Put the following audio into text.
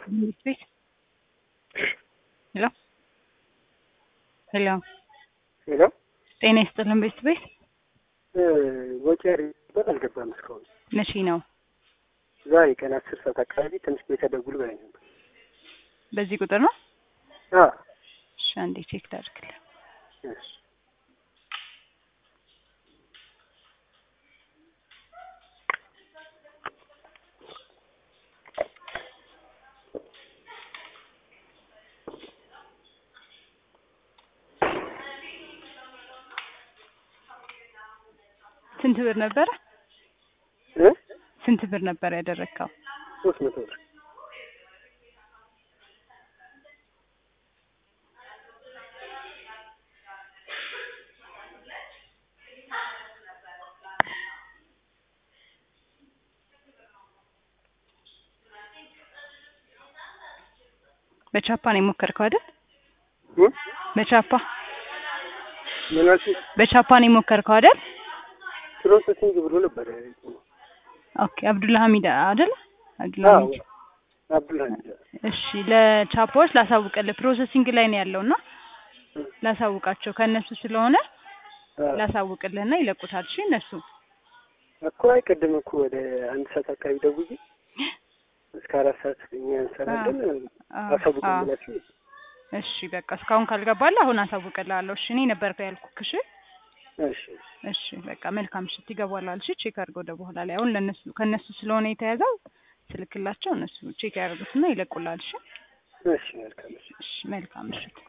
ትምህርት ቤት ሄሎ ሄሎ ሄሎ ጤና ይስጥልን ቤት ቤት ወጪ ያሪበት አልገባም እስካሁን። መቼ ነው? ዛሬ ቀን አስር ሰዓት አካባቢ ትንሽ ቤተ ደውል በላይ ነበር። በዚህ ቁጥር ነው? አ እሺ አንዴ ቼክ ላድርግልህ። እሺ ስንት ብር ነበረ? እ ስንት ብር ነበር ያደረግከው? ሶስት መቶ ብር በቻፓ ነው የሞከርከው አይደል? እ በቻፓ ምን አልሽኝ? በቻፓ ነው የሞከርከው አይደል? ፕሮሰሲንግ ብሎ ነበር። ኦኬ አብዱላ ሀሚድ አይደል? አብዱላ አዎ ሀሚድ አብዱልሀሚድ እሺ ለቻፓዎች ላሳውቅልህ ፕሮሰሲንግ ላይ ነው ያለውና ላሳውቃቸው ከእነሱ ስለሆነ አ ላሳውቅልህና ይለቁታል። እሺ እነሱ እኮ አይ ቅድም እኮ ወደ አንድ ሰዓት አካባቢ ደውዬ እስከ አራት ሰዓት እኛ እንሰራለን አ- አሳውቁ አ- ብላችሁ እሺ በቃ እስካሁን ካልገባልህ አሁን አሳውቅልሃለሁ። እሺ እኔ ነበር ያልኩህ። እሺ እሺ እሺ በቃ መልካም ምሽት። ይገባላል። እሺ ቼክ አድርገው ወደ በኋላ ላይ አሁን ለነሱ ከነሱ ስለሆነ የተያዘው ስልክላቸው እነሱ ቼክ ያደርጉትና ይለቁላል። እሺ እሺ መልካም እሺ እሺ መልካም ምሽት።